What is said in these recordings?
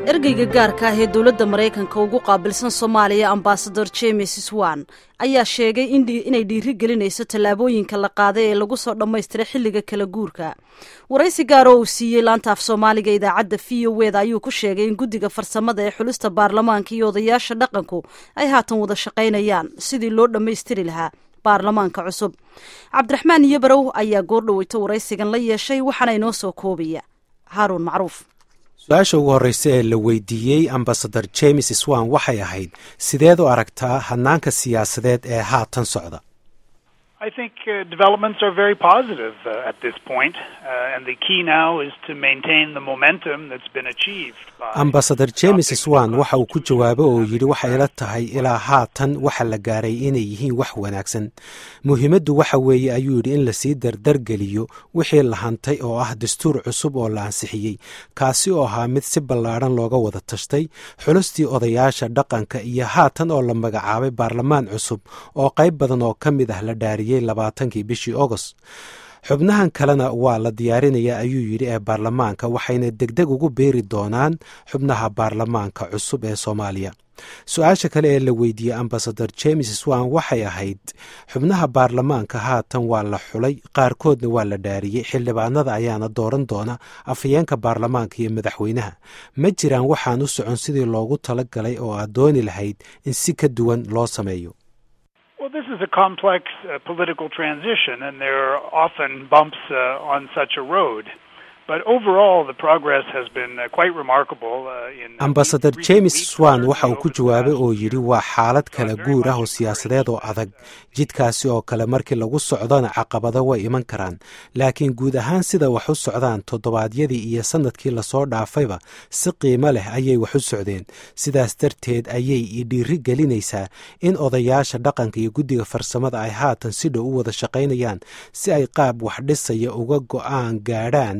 ergeyga gaarka ah ee dowladda maraykanka ugu qaabilsan soomaaliya ambasador james swan ayaa sheegay inay dhiiri gelinayso tallaabooyinka la qaaday ee lagu soo dhammaystiray xilliga kala guurka waraysi gaar oo uu siiyey laanta af soomaaliga idaacadda v o eda ayuu ku sheegay in guddiga farsamada ee xulista baarlamaanka iyo odayaasha dhaqanku ay haatan wada shaqaynayaan sidii loo dhammaystiri lahaa baarlamaanka cusub cabdiraxmaan iyobarow ayaa goordhoweyto waraysigan la yeeshay waxaana inoo soo koobaya haaruun macruuf su-aasha ugu horreysa ee la weydiiyey ambasador james swan waxay ahayd sideed u aragtaa hanaanka siyaasadeed ee haatan socda I think uh, developments are very positive uh, at this point, uh, and the key now is to maintain the momentum that's been achieved. ambasador james swan waxa uu ku jawaabo oo yidhi waxay ila tahay ilaa haatan waxa la gaaray inay yihiin wax wanaagsan muhiimaddu waxa weeye ayuu yidhi in lasii dardargeliyo wixii la hantay oo ah dastuur cusub oo la ansixiyey kaasi oo ahaa mid si ballaadhan looga wada tashtay xulustii odayaasha dhaqanka iyo haatan oo la magacaabay baarlamaan cusub oo qayb badan oo ka mid ah la dhaariyey labaatankii bishii agost xubnahan kalena waa la diyaarinayaa ayuu yidhi ee baarlamaanka waxayna degdeg ugu beeri doonaan xubnaha baarlamaanka cusub ee soomaaliya su-aasha kale ee la weydiiyey ambasador james swan waxay ahayd xubnaha baarlamaanka haatan waa la xulay qaarkoodna waa la dhaariyey xildhibaanada ayaana dooran doona afhayeenka baarlamaanka iyo madaxweynaha ma jiraan waxaan u socon sidii loogu tala galay oo aad dooni lahayd in si ka duwan loo sameeyo Well, this is a complex uh, political transition, and there are often bumps uh, on such a road. But overall, the progress has been uh, quite remarkable. Uh, in ambasador james swan waxa uu ku jawaabay oo yidhi waa xaalad kala guur ah oo siyaasadeed oo adag jidkaasi oo kale markii lagu socdona caqabado way iman karaan laakiin guud ahaan sida wax u socdaan toddobaadyadii iyo sannadkii lasoo dhaafayba si qiimo leh ayay wax u socdeen sidaas darteed ayay i dhiiri gelinaysaa in odayaasha dhaqanka iyo guddiga farsamada ay haatan si dhow u wada shaqaynayaan si ay qaab wax dhisaya uga go-aan gaadhaan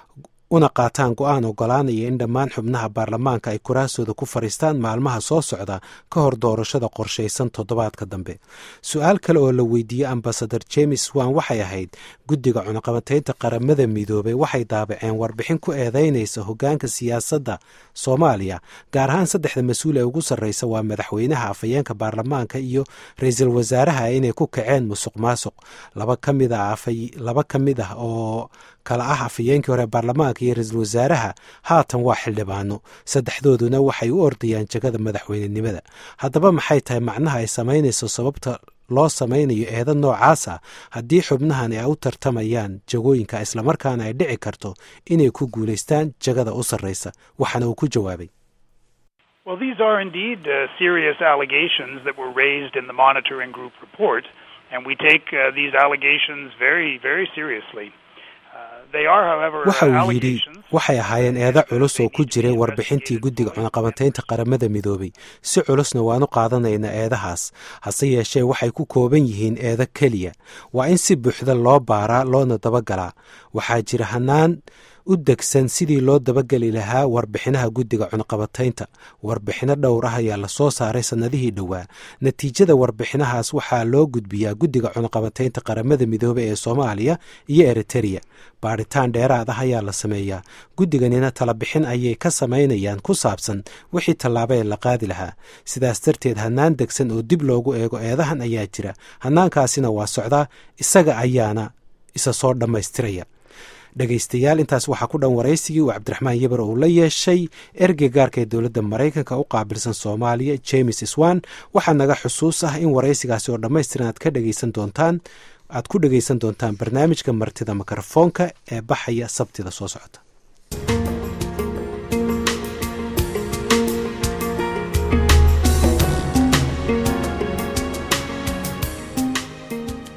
una qaataan go-aan ogolaanaya in dhammaan xubnaha baarlamaanka ay kuraasooda ku fadhiistaan maalmaha soo socda ka hor doorashada qorshaysan toddobaadka dambe su-aal kale oo la weydiiyey ambasador james swan waxay ahayd guddiga cunaqabataynta qaramada midoobay waxay daabaceen warbixin ku eedeynaysa hoggaanka siyaasadda soomaaliya gaar ahaan saddexda mas-uul ee ugu sarreysa waa madaxweynaha afhayeenka baarlamaanka iyo ra-iisul wasaaraha inay ku kaceen musuq maasuq laba ka mid a laba ka mid ah oo kala ah afhayeenkii hore baarlamaanka iyo ra-iisul wasaaraha haatan waa xildhibaano saddexdooduna waxay u ordayaan jegada madaxweynenimada haddaba maxay tahay macnaha ay samaynayso sababta loo samaynayo eeda noocaasa haddii xubnahan ay u tartamayaan jagooyinka islamarkaana ay dhici karto inay ku guulaystaan jagada u sarreysa waxaana uu ku jawaabay Well, these are indeed uh, serious allegations that were raised in the monitoring group report, and we take uh, these allegations very, very seriously. waxa uu yidhi waxay ahaayeen eedo culus oo ku jiray warbixintii guddiga cunaqabantaynta qaramada midoobay si culusna waanu qaadanaynaa eedahaas hase yeeshee waxay ku kooban yihiin eedo keliya waa in si buuxda loo baaraa loona dabagalaa waxaa jira hanaan u degsan sidii loo dabageli lahaa warbixinaha guddiga cunaqabataynta warbixino dhowr ah ayaa lasoo saaray sannadihii dhowaa natiijada warbixinahaas waxaa loo gudbiyaa guddiga cunaqabataynta qaramada midoobey ee soomaaliya iyo eritereya baadhitaan dheeraad ah ayaa la sameeyaa guddiganina talabixin ayay ka samaynayaan ku saabsan wixii tallaabo ee la qaadi lahaa sidaas darteed hannaan degsan oo dib loogu eego eedahan ayaa jira hannaankaasina waa socdaa isaga ayaana isa soo dhammaystiraya dhegaystayaal intaas waxaa ku dhan waraysigii uu cabdiraxmaan yebar uu la yeeshay ergey gaarka ee dowladda maraykanka u qaabilsan soomaaliya james swan waxaa naga xusuus ah in waraysigaasi oo dhammaystiran aad ka dhegaysan doontaan aad ku dhegaysan doontaan barnaamijka martida mikrofoonka ee baxaya sabtida soo socota